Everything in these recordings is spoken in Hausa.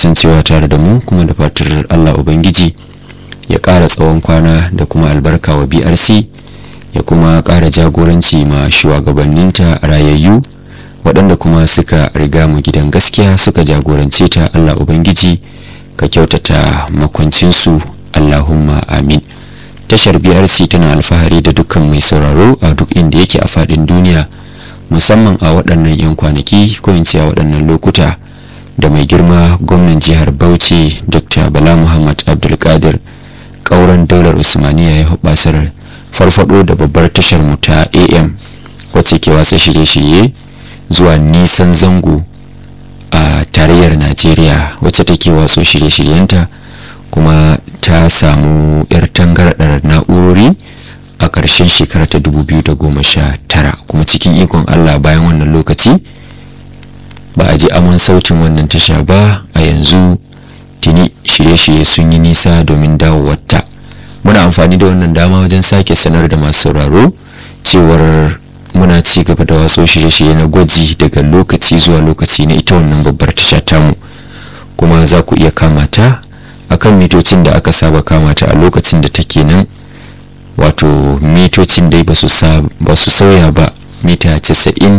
kasancewa tare da mu kuma da fatar allah ubangiji ya ƙara tsawon kwana da kuma albarka wa brc ya kuma ƙara jagoranci ma shugabanninta rayayyu waɗanda kuma suka riga mu gidan gaskiya suka jagorance ta allah ubangiji ka kyautata makwancinsu allahumma amin tashar brc tana alfahari da dukkan mai sauraro a duk inda yake a faɗin duniya musamman a waɗannan 'yan kwanaki ko in ce a waɗannan lokuta da mai girma gwamnan jihar bauchi dr bala muhammad abdulkadir ƙauren daular usmaniya ya hubasar farfado da babbar tashar mu ta am wacce ke watsa shirye-shirye zuwa nisan zango a tarayyar najeriya wacce take watso shirye-shiryenta kuma ta samu 'yar tangardar na'urori a ƙarshen shekara ta 2019 kuma cikin ikon allah bayan wannan lokaci ba a ji aman sautin wannan tasha ba a yanzu tuni shirye-shirye sun yi nisa domin dawowarta muna amfani da wannan dama wajen sake sanar da masu sauraro cewar muna ci gaba da wasu shirye-shirye na gwaji daga lokaci zuwa lokaci na ita wannan babbar tasha tamu kuma za ku iya kamata akan mitocin da aka saba kamata a lokacin da take nan wato mitocin dai ba su sauya ba mita 90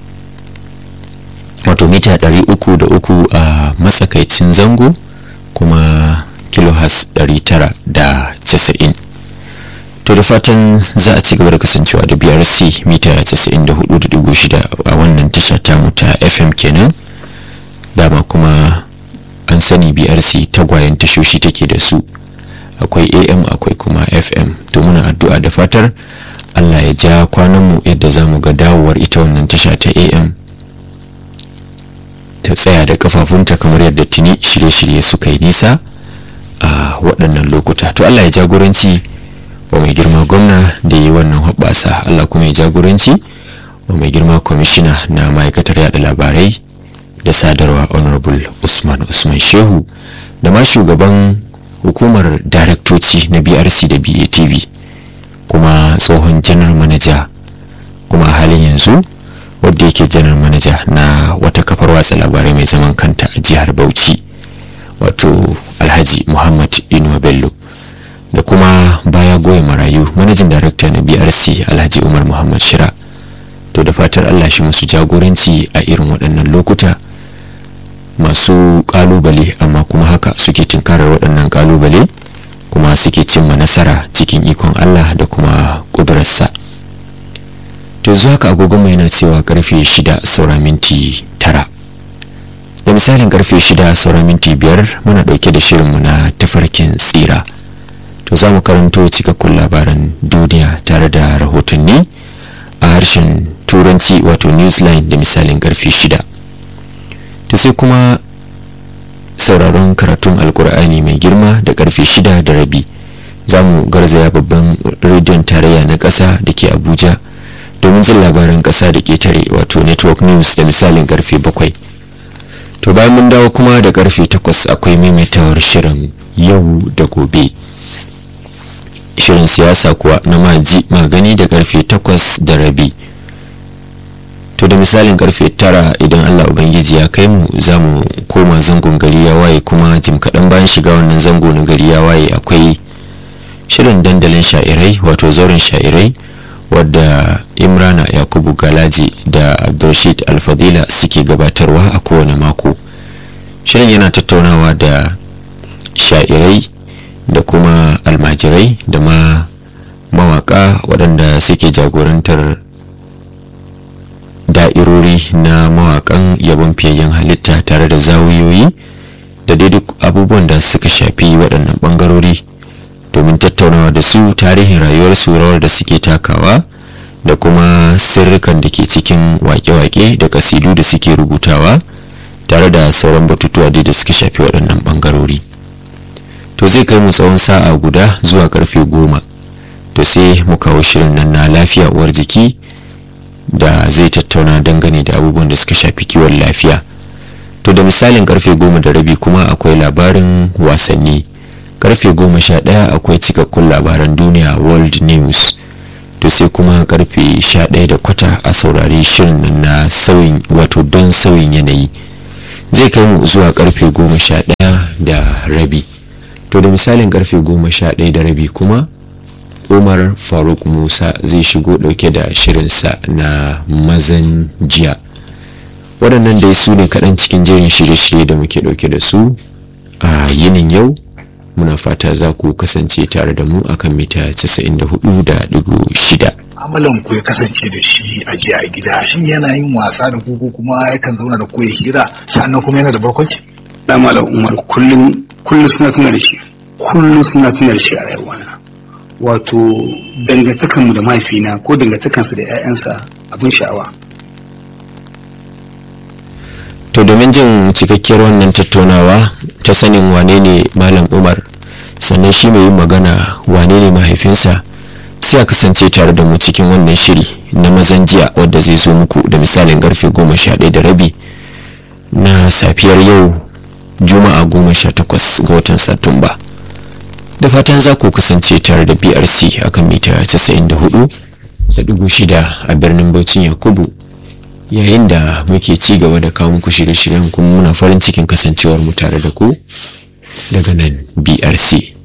wato mita 303 a matsakaicin zango kuma kilohas 990 to da fatan za a ci gaba da kasancewa da brc mita 94.6 a wannan tasha tamu ta fm kenan dama kuma an sani brc tagwayen tashoshi take da su akwai am akwai kuma fm to muna addu'a da fatar allah ya ja kwananmu yadda za mu ga dawowar ita wannan tasha ta am ta tsaya da kafafunta kamar yadda tuni shirye-shirye suka yi nisa a waɗannan lokuta to allah ya jagoranci wa mai girma gwamna da yi wannan hoɓɓasa allah kuma ya jagoranci wa mai girma kwamishina na ma'aikatar yada labarai da sadarwa honorable usman usman shehu da ma shugaban hukumar daraktoci na brc da batv kuma tsohon janar manaja kuma a halin yanzu wadda yake janar manaja na wata kafar watsa labarai mai zaman kanta a jihar bauchi wato alhaji muhammad inuwa bello da kuma baya goya marayu manajin darakta na brc alhaji umar muhammad shira to da fatar allah shi musu jagoranci a irin waɗannan lokuta masu kalubale amma kuma haka suke tunkarar waɗannan kalubale kuma suke cimma nasara cikin ikon Allah da kuma ƙudurarsa to zuwa haka agogonmu yana cewa karfe shida saura minti tara da misalin karfe shida saura minti biyar muna ɗauke da shirinmu na tafarkin tsira to za mu karanto cikakkun labaran duniya tare da rahotanni a harshen turanci wato newsline da misalin karfe shida to sai kuma sauraron karatun alkur'ani mai girma da karfe shida da rabi za mu garzaya babban rediyon tarayya na ƙasa da ke abuja domin jin labaran ƙasa da ƙetare wato network news da misalin karfe bakwai to bayan mun dawo kuma da karfe takwas akwai maimaitawar shirin yau da gobe shirin siyasa kuwa na maji magani da karfe takwas da rabi to da misalin karfe tara idan allah ubangiji ya kai mu za mu koma zangon gari ya waye kuma jim kaɗan bayan shiga wannan zango na gari ya waye akwai shirin dandalin sha'irai wato zauren sha'irai wadda imrana yakubu galaji da abdulrashid alfadila suke gabatarwa a kowane mako shirin yana tattaunawa da sha'irai da kuma almajirai da ma mawaka waɗanda suke jagorantar da'irori na mawakan yabon fiyayyen halitta tare da zawiyoyi da dai duk abubuwan da suka shafi waɗannan ɓangarori domin tattaunawa da su tarihin rayuwarsu rawar da suke takawa da kuma sirrikan da ke cikin wake-wake da kasidu da suke rubutawa tare da sauran batutuwa da suka shafi waɗannan ɓangarori to zai kai mu tsawon sa'a guda zuwa karfe goma to sai mu kawo shirin nan na lafiya uwar jiki da zai tattauna dangane da abubuwan da suka shafi kiwon lafiya to da misalin karfe goma da rabi kuma akwai labarin wasanni karfe goma sha ɗaya akwai cikakkun labaran duniya world news to sai kuma karfe sha ɗaya da kwata a saurari shirin na sauyin wato don sauyin yanayi zai kai mu zuwa karfe goma sha ɗaya da rabi to da misalin karfe goma sha ɗaya da rabi kuma umar faruk musa zai shigo ɗauke da shirinsa na mazan jiya waɗannan dai su ne kaɗan cikin jerin shirye-shirye da muke ɗauke da su a yinin yau muna fata za ku kasance tare da mu akan mita 94.6 amalan ku ya kasance da shi a jiya a gida shin yana yin wasa da ku ko kuma yakan zauna da ku ya hira sannan kuma yana da barkwanci da malam umar kullum kullum suna tuna da shi kullum suna tuna da shi a rayuwana wato dangantakanmu da mahaifina ko dangantakansa da 'ya'yansa abin sha'awa to domin jin cikakkiyar wannan tattaunawa ta sanin wane ne malam umar sannan shi mai yin magana wane ne mahaifinsa sai a kasance tare da mu cikin wannan shiri na mazan jiya wadda zai zo muku da misalin karfe goma sha ɗaya da rabi na safiyar yau juma'a goma sha takwas ga watan satumba da fatan za ku kasance tare da brc akan mita 94 da dugu shida a birnin baucin yakubu yayin da muke ci gaba da kawo muku shirye-shiryen kuma muna farin cikin kasancewar mu tare da ku daga nan brc